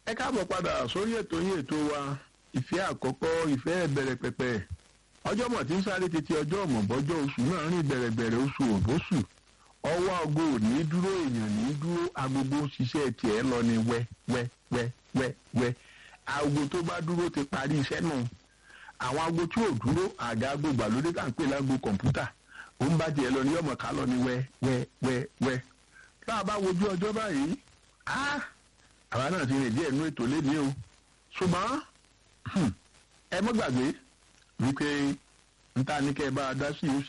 ẹ káàbọ̀ padà sórí ètò yín ètò wa ìfẹ́ àkọ́kọ́ ìfẹ́ ìbẹ̀rẹ̀ pẹ̀pẹ̀ ọjọ́ mọ̀ tí ń sáré tètè ọjọ́ ọ̀mọ̀ bọ́jọ́ oṣù náà rìn bẹ̀rẹ̀bẹ̀rẹ̀ oṣù òbóṣù ọwọ́ aago ò ní dúró èèyàn ní dúró agogo ṣiṣẹ́ tiẹ̀ lọ ní wẹ́ wẹ́ wẹ́ wẹ́ wẹ́ aago tó bá dúró ti parí iṣẹ́ náà àwọn aago tí ò dúró àga aago gbàlódé tá à ń pè láago kọ̀ǹpútà ó ń bá tiẹ̀ lọ ní yọ̀mọ̀ ká lọ ní wẹ́ wẹ́ wẹ́ wẹ́ tá a bá wojú ọjọ́ báyìí á àwa náà ti rìn díẹ̀ nú ètò lé ní o ṣùgbọ́n ẹ mọ́ gbàgbé wípé n ta ní kẹ́ ẹ bá a dá sí i ó